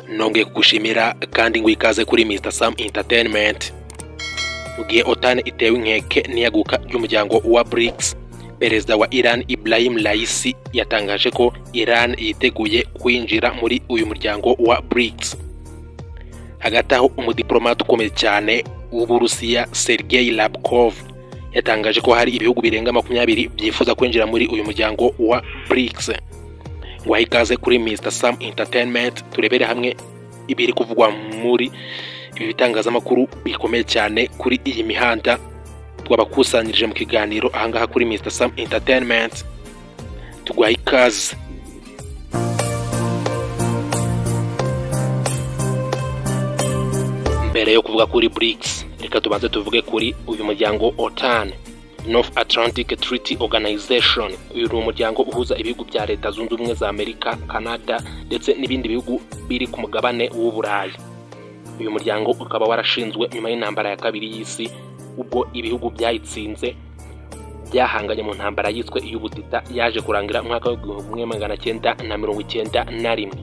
nongeye kugushimira kandi ngo ikaze kuri Mr Sam Entertainment mu gihe Otan itewe inkeke n'iyaguka ry'umuryango wa BRICS perezida wa Iran Ibrahim Raisi yatangaje ko Iran yiteguye kwinjira muri uyu muryango wa BRICS hagati aho umudiplomate ukomeye cyane w'Uburusiya Sergei Lavrov yatangaje ko hari ibihugu birenga makumyabiri byifuza kwinjira muri uyu muryango wa BRICS guha ikaze kuri Mr Sam Entertainment turebere hamwe ibiri kuvugwa muri ibi bitangazamakuru bikomeye cyane kuri iyi mihanda twabakusanyirije mu kiganiro ahangaha kuri Mr Sam Entertainment tuguha ikaze mbere yo kuvuga kuri BRICS reka tubanze tuvuge kuri uyu muryango OTAN North Atlantic Treaty Organization uyu ni umuryango uhuza ibihugu bya leta zunze ubumwe za Amerika Canada ndetse n'ibindi bihugu biri ku mugabane w'Uburayi uyu muryango ukaba warashinzwe nyuma y'intambara ya kabiri y'isi ubwo ibihugu byayitsinze byahanganye mu ntambara yiswe iy'ubutita yaje kurangira umwaka w'igihumbi kimwe magana cyenda na mirongo icyenda na rimwe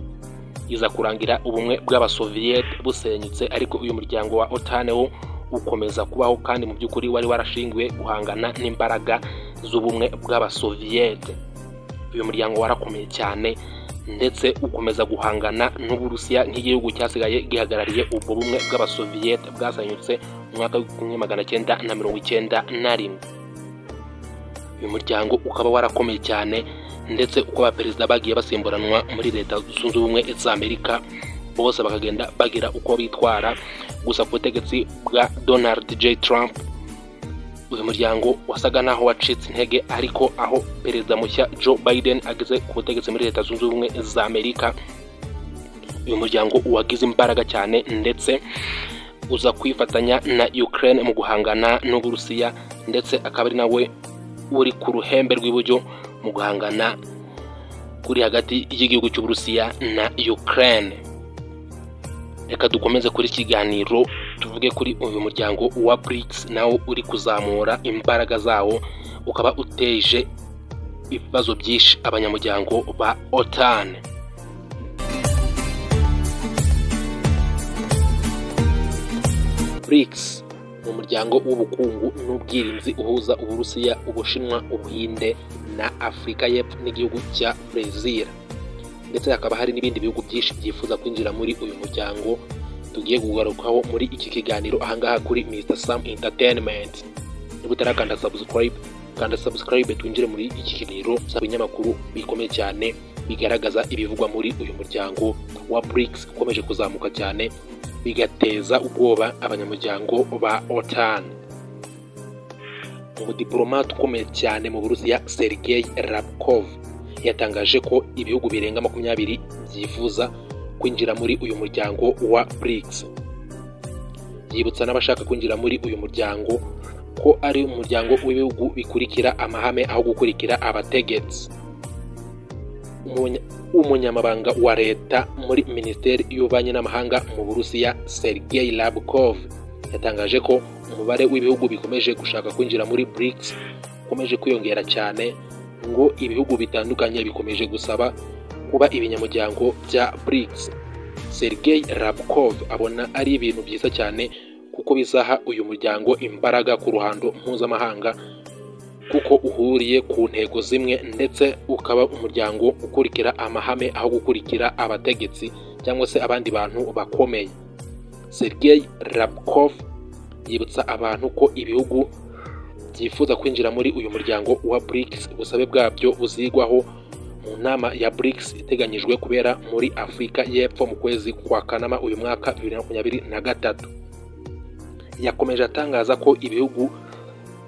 iza kurangira ubumwe bw'abasoviyete busenyutse ariko uyu muryango wa OTAN wo ukomeza kubaho kandi mu by'ukuri wari warashingiwe guhangana n'imbaraga z'ubumwe bw'abasoviyete uyu muryango warakomeye cyane ndetse ukomeza guhangana n'uburusiya nk'igihugu cyasigaye gihagarariye ubwo bumwe bw'abasoviyete bwasenyutse mu mwaka w'igihumbi magana cyenda na mirongo icyenda na rimwe uyu muryango ukaba warakomeye cyane ndetse uko abaperezida bagiye basimburanwa muri leta zunze ubumwe za amerika bose bakagenda bagira uko bitwara gusa ku butegetsi bwa donald j trump uyu muryango wasaga naho wacitse intege ariko aho perezida mushya joe biden ageze ku butegetsi muri leta zunze ubumwe za amerika uyu muryango wagize imbaraga cyane ndetse uza kwifatanya na ukraine mu guhangana n'uburusiya ndetse akaba ari nawe uri ku ruhembe rw'iburyo mu guhangana kuri hagati y'igihugu cy'uburusiya na ukraine reka dukomeze kuri ikiganiro tuvuge kuri uyu muryango wa BRICS nawo uri kuzamura imbaraga zawo ukaba uteje ibibazo byinshi abanyamuryango ba OTAN BRICS ni umuryango w'ubukungu n'ubwirinzi uhuza Uburusiya, Ubushinwa, Ubuhinde na Afurika y'Epfo n'igihugu cya Brezil ndetse hakaba hari n'ibindi bihugu byinshi byifuza kwinjira muri uyu muryango tugiye kugarukaho muri iki kiganiro ahangaha kuri Mr Sam Entertainment niba utarakanda subscribe kanda subscribe twinjire muri iki kiganiro z'ibinyamakuru bikomeye cyane bigaragaza ibivugwa muri uyu muryango wa BRICS ukomeje kuzamuka cyane bigateza ubwoba abanyamuryango ba OTAN umudiplomate ukomeye cyane mu Burusiya Sergei Lavrov yatangaje ko ibihugu birenga makumyabiri byifuza kwinjira muri uyu muryango wa BRICS yibutsa n'abashaka kwinjira muri uyu muryango ko ari umuryango w'ibihugu bikurikira amahame aho gukurikira abategetsi Umunya- umunyamabanga wa leta muri minisiteri y'ububanyi n'amahanga mu burusiya sergei labkov yatangaje ko umubare w'ibihugu bikomeje gushaka kwinjira muri BRICS ukomeje kwiyongera cyane ngo ibihugu bitandukanye bikomeje gusaba kuba ibinyamuryango bya BRICS sergei labkov abona ari ibintu byiza cyane kuko bizaha uyu muryango imbaraga ku ruhando mpuzamahanga kuko uhuriye ku ntego zimwe ndetse ukaba umuryango ukurikira amahame aho gukurikira abategetsi cyangwa se abandi bantu bakomeye sergei rabkov yibutsa abantu ko ibihugu byifuza kwinjira muri uyu muryango wa BRICS ubusabe bwabyo buzigwaho mu nama ya BRICS iteganyijwe kubera muri Afurika y'Epfo mu kwezi kwa Kanama uyu mwaka 2023 yakomeje atangaza ko ibihugu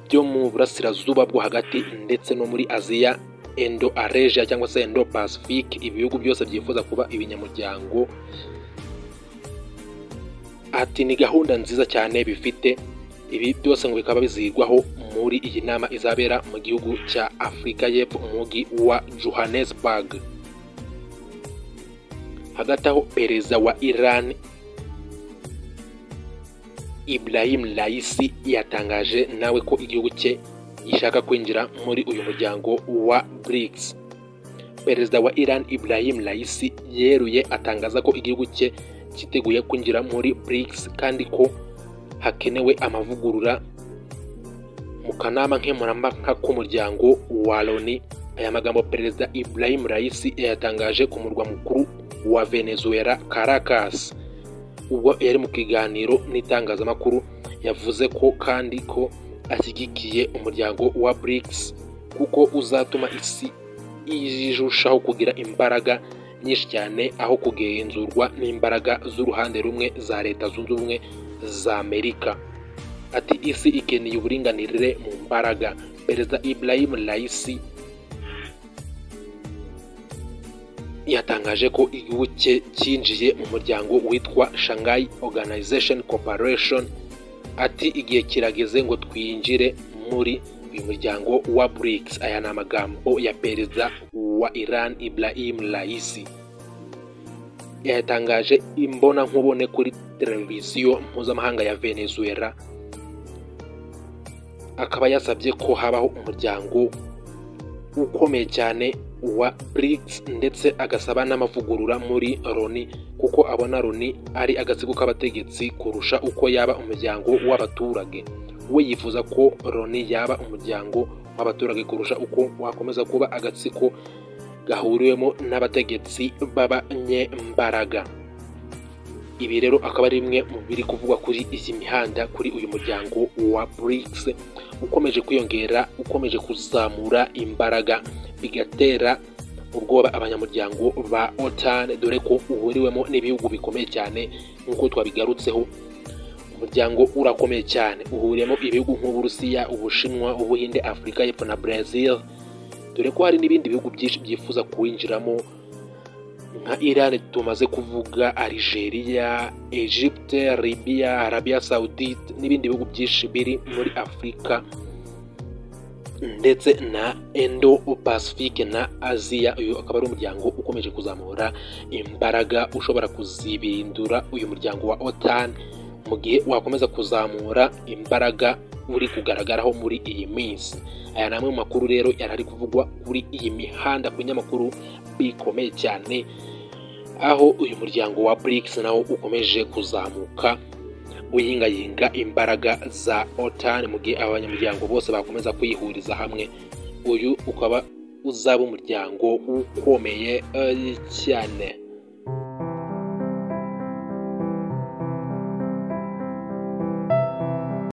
byo mu burasirazuba bwo hagati ndetse no muri aziya endo areja cyangwa se endo pacifique ibihugu byose byifuza kuba ibinyamuryango ati ni gahunda nziza cyane bifite ibi byose ngo bikaba bizigwaho muri iyi nama izabera mu gihugu cya afurika y'epfo mu mujyi wa johannesburg hagati aho perezida wa iran Ibrahim Raisi yatangaje nawe ko igihugu cye gishaka kwinjira muri uyu muryango wa BRICS perezida wa iran ibrahim raisi yeruye atangaza ko igihugu cye cyiteguye kwinjira muri brics kandi ko hakenewe amavugurura mu kanama nkemurampaka k'umuryango wa loni aya magambo perezida ibrahim raisi yayatangaje ku murwa mukuru wa venezuela caracas ubwo yari mu kiganiro n'itangazamakuru yavuze ko kandi ko ashyigikiye umuryango wa brics kuko uzatuma isi irushaho kugira imbaraga nyinshi cyane aho kugenzurwa n'imbaraga z'uruhande rumwe za leta zunze ubumwe za amerika ati isi ikeneye uburinganire mu mbaraga perezida ibrahim raisi yatangaje ko igihugu cye cyinjiye mu muryango witwa shanghai organization corporation ati igihe kirageze ngo twinjire muri uyu muryango wa brics aya ni amagambo ya perezida wa iran ibrahim raisi yayatangaje imbonankubone kuri televiziyo mpuzamahanga ya venezuela akaba yasabye ko habaho umuryango ukomeye cyane wa brics ndetse agasaba n'amavugurura muri loni kuko abona loni ari agatsiko k'abategetsi kurusha uko yaba umuryango w'abaturage we yifuza ko loni yaba umuryango w'abaturage kurusha uko wakomeza kuba agatsiko gahuriwemo n'abategetsi b'abanyembaraga ibi rero akaba ari bimwe mu biri kuvugwa kuri iyi mihanda kuri uyu muryango wa brics ukomeje kwiyongera ukomeje kuzamura imbaraga bigatera ubwoba abanyamuryango ba otan dore ko uhuriwemo n'ibihugu bikomeye cyane nk'uko twabigarutseho umuryango urakomeye cyane uhuriyemo ibihugu nk'uburusiya ubushinwa ubuhinde afurika y'epfo na brazil dore ko hari n'ibindi bihugu byinshi byifuza kuwinjiramo nka iran tumaze kuvuga algeria egypte libya arabia saudite n'ibindi bihugu byinshi biri muri afurika ndetse na endo pacifique na aziya uyu akaba ari umuryango ukomeje kuzamura imbaraga ushobora kuzibindura uyu muryango wa otan mu gihe wakomeza kuzamura imbaraga uri kugaragaraho muri iyi minsi aya ni amwe mu makuru rero yari ari kuvugwa kuri iyi mihanda ku binyamakuru bikomeye cyane aho uyu muryango wa brics nawo ukomeje kuzamuka guhingayinga imbaraga za otan mu gihe abanyamuryango bose bakomeza kwihuriza hamwe uyu ukaba uzaba umuryango ukomeye cyane